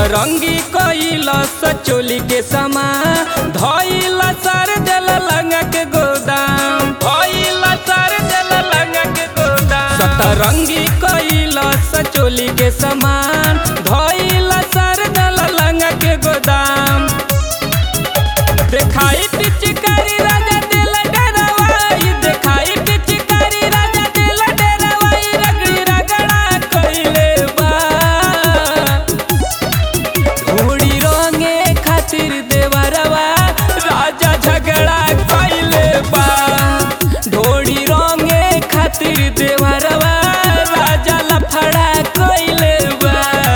सतरंगी कइल सचोली के समा धइल सर दिल लंगा के गोदाम धइल सर दिल लंगा के गोदाम सतरंगी कइल सचोली के समान धइल सर दिल लंगा के गोदाम देखाई पिचकारी राजा दिल डरवाई देखाई पिचकारी राजा दिल डरवाई रगड़ी रगड़ा कइले बा घोड़ी रंगे खातिर देवरवा राजा झगड़ा कइले बा ढोड़ी रंगे खातिर देवरवा राजा लफड़ा कइले बा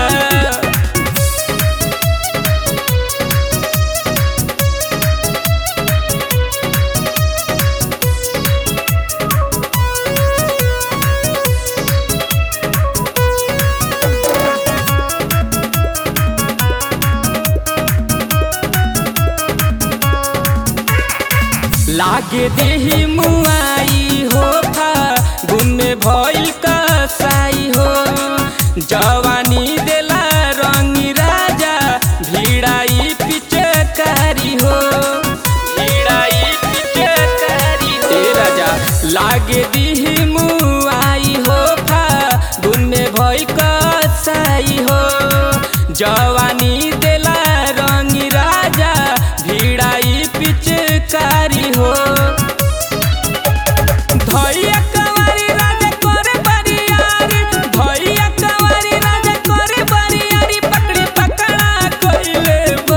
लागे देही मुआई हो था गुमे भइल कसाई हो जवानी देला रंगी राजा भिड़ाई पिचकारी हो भिड़ाई पिचकारी हो ए राजा लागे देही मुआई हो था गुमे भइल कसाई हो जवानी देला रंगी राजा भिड़ाई पिचकारी हो धैया कवारी राजा करे बरियारी धैया कवारी राजा करे बरियारी पकड़ी पकड़ा कइले बा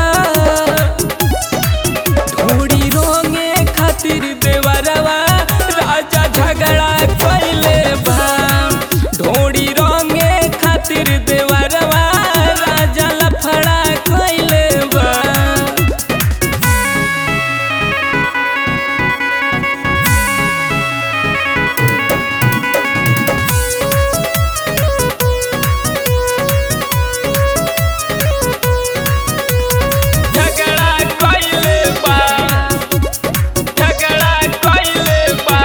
घोड़ी रोंगे खातिर देवरवा राजा झगड़ा कइले बा ढोड़ी रोंगे खातिर देवरवा राजा लफड़ा कइले बा झगड़ा कइले बा झगड़ा कइले बा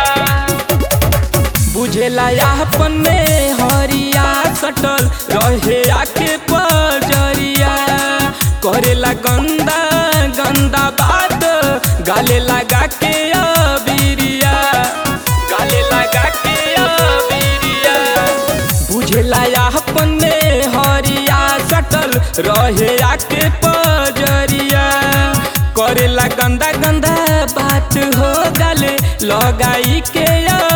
बुझेला अपन में हरिया सटल रहे आके पजरिया करेला गंदा गंदा बात गाले लगा के अबिरिया गाले लगा के अबिरिया बुझेला अपन में हरिया सटल रहे आके पजरिया करेला गंदा गंदा बात हो गले लगाई के